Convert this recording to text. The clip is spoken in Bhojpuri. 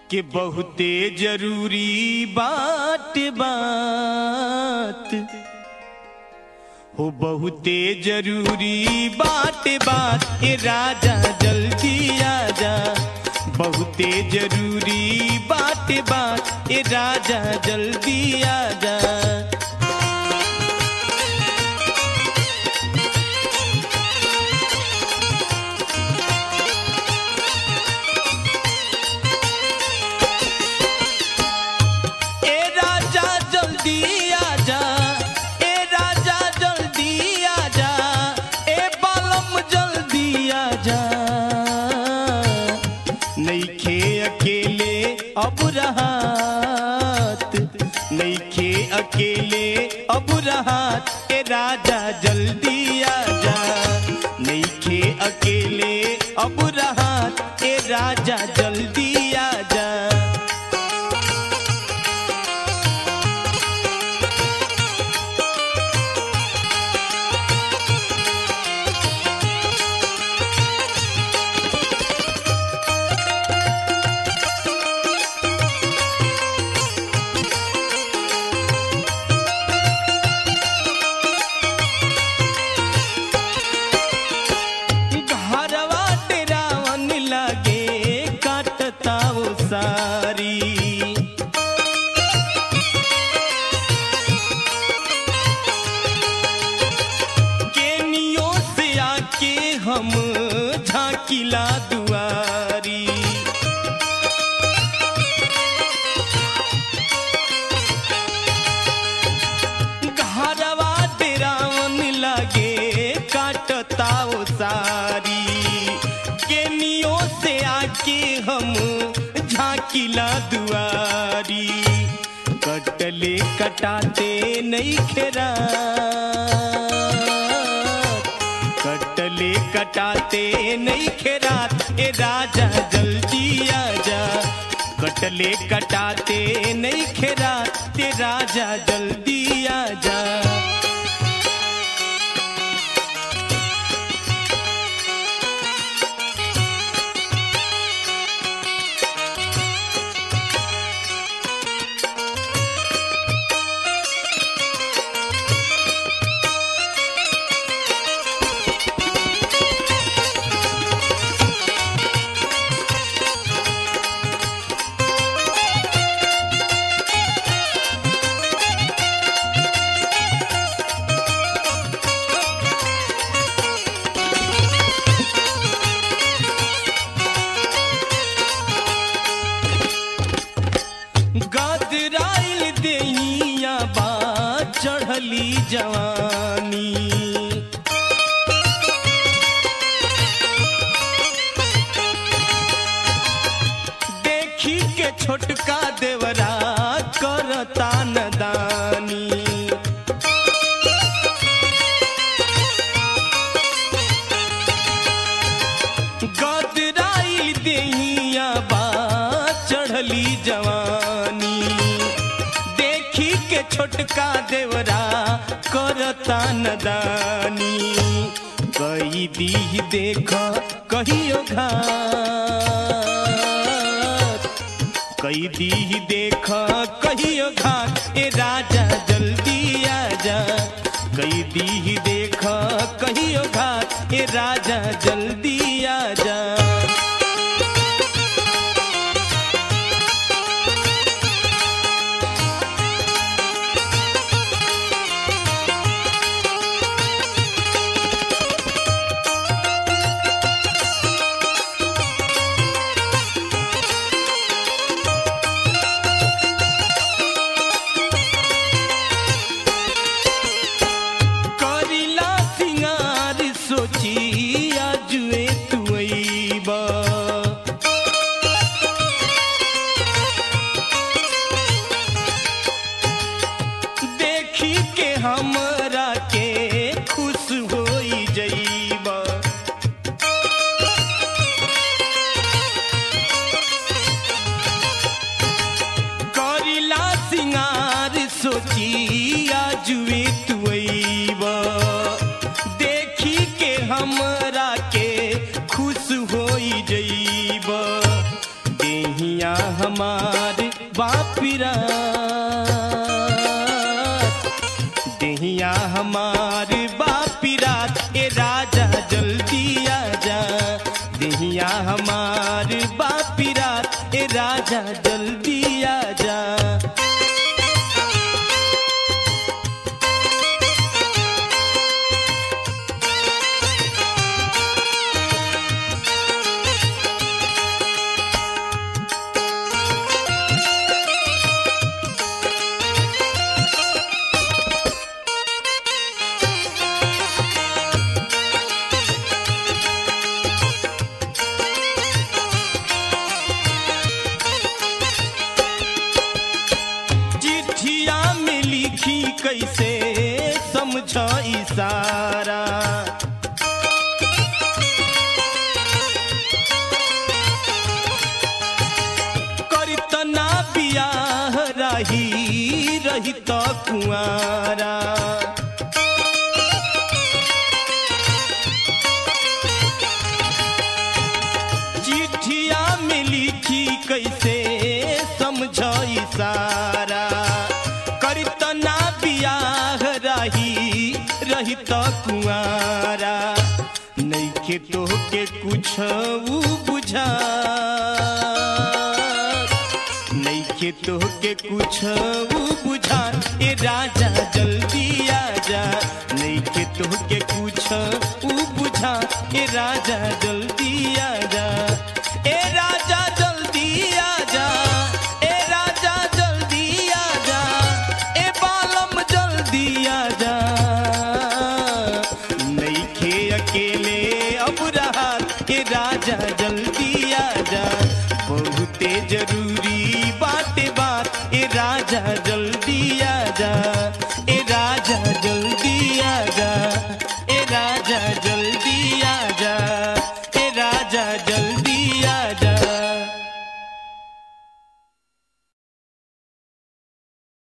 कि बहुते जरूरी बात बात हो बहुते जरूरी बात बात ए राजा जल्दी आजा बहुते जरूरी बात बात ए राजा जल्दी आजा ए राजा जल्दी आजा ए राजा जल्दी आजा ए बालम जल्दी आजा नईखे अकेले अब रहात नईखे अकेले अब रहात ए राजा जल्दी आजा नईखे अकेले अब रहात ए राजा जल्दी आजा घरवा डेरावन लागे काटता वो सारी केनियों से आके हम झांकिला दुआरी घरवा डेरावन लागे काटता वो सारी केनियों से आके हम झांकिला दुआरी कटले कटाते नहीं खेरा कटले कटाते नहीं खेरात ए राजा जल्दी आजा कटले कटाते नहीं खेरात ते राजा जल्दी आजा गदराइल देहिया बा चढ़ली जवानी देखी के छोटका देवरा करता नदानी गदराइल देहिया बा चढ़ली जवानी देखी के छोटका देवरा करता नदानी कई दी देख कहियो घात कई दी देख कहियो घात ए राजा जल्दी आजा कई दी देख कहियो घात ए राजा जल्दी आजा हमार बापिरा देहिया हमार बापिरात ए राजा जल्दी आजा देहिया हमार बापिरात ए राजा जल्दी आजा चिट्ठिया में लिखी कैसे समझ इशारा करतना बियाह रही रही तो कुआरा चिट्ठिया में लिखी कैसे समझ इशारा करतना बियाह रही रही तो कुआरा नैखे तो के कुछ बुझा नैखे तो के कुछ बुझा ए राजा जल्दी आजा नैखे तो के कुछ बुझा ए राजा जल्दी आजा ए राजा जल्दी आजा ए राजा जल्दी आजा ए बालम जल्दी आजा नैखे अकेले अब रहा ए राजा जल्दी आजा बहुते जरूरी बाटे बात ए राजा जल्दी आजा